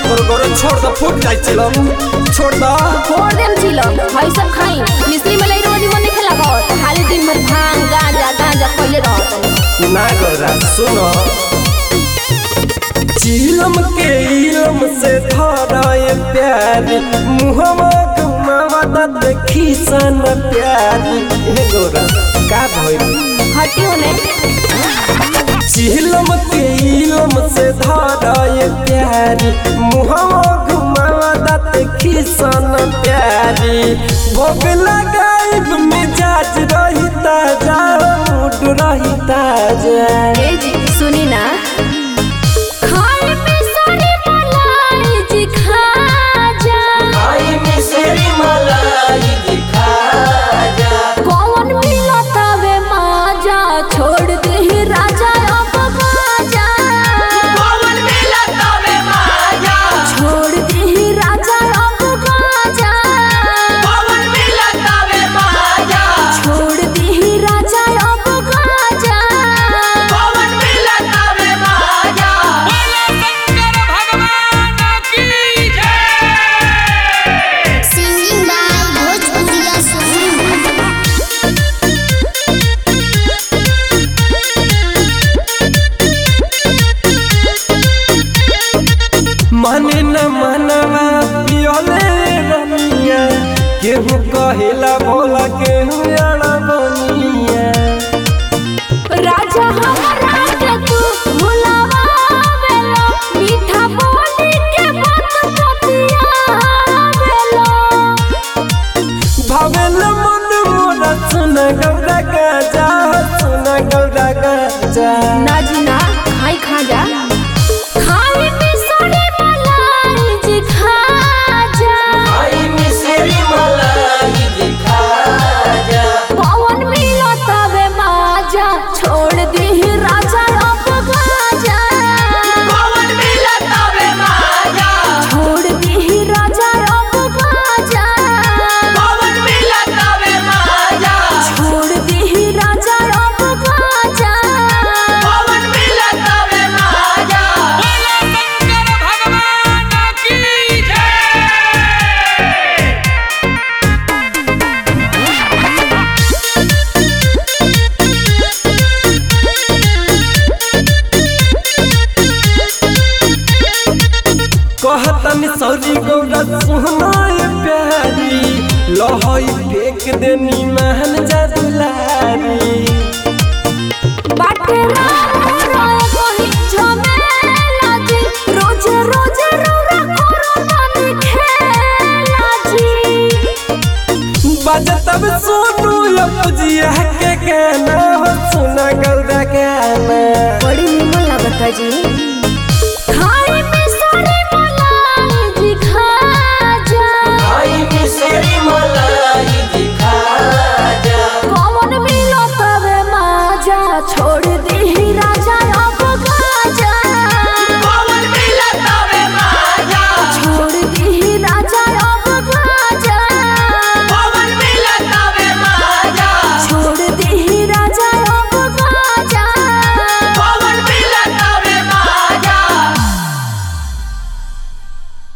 करो करो छोड़ दो फूट जाए चिलम छोड़ दो छोड़ देम चिलम हई सब खाई मिस्त्री में लई रोज मन खेला गो खाली दिन भर भांग गांजा गांजा पहिले रहत ना गौरा सुनो चिलम के इलम से धराए प्यार मुहवा घुमावा ता देखी सन प्यार हे गौरा का भइल हटी होने चिलम के इलम से धराए प्यार मुहवा घुमावा ता देखी सन प्यारी भोग लगाइब मिजाज रही ताजा मूड रही ताजा ए जी सुनी ना खाए में सारी मलाई जी खा जा आई मिसरी मलाई दिखा जा कौन मिला तवे माजा छोड़ दे ही राजा अब गाजा पवन मिला तबे माजा छोड़ दे ही राजा अब गाजा पवन मिला तबे माजा छोड़ दे ही राजा अब गाजा पवन मिला तबे माजा Singing by Bhojpuriya Song. माने न मनवा पियोले रनिया केहू कहिला बोला केहू अड़ा बनिया राजा हमारा के तू भुलावा बेलो मीठा बोली के बात पतिया बेलो भावेल मन मोरा सुन गौरा गाजा सुन गौरा गाजा ना जी ना खाई खा जा खाई में साड़ी मलाई जी खा जा आई मिसरी मलाई दिखा जा पवन मिलो तवे माजा छोड़ दी ही राजा अब गाजा पवन मिला तबे माजा छोड़ दी ही राजा अब गाजा पवन मिला तबे माजा छोड़ दी ही राजा अब गाजा पवन मिला तबे माजा कहतन सौरी गौरा सुनाए प्यारी लहई फेंक देनी महन जदुलारी बाटे राम राय कोही झमेला जी रोज रोज रौरा करो नानी खेला जी बजतब सोनू लपजिया के गाना हो सुना गौरा गाना बड़ी निमन लागता जी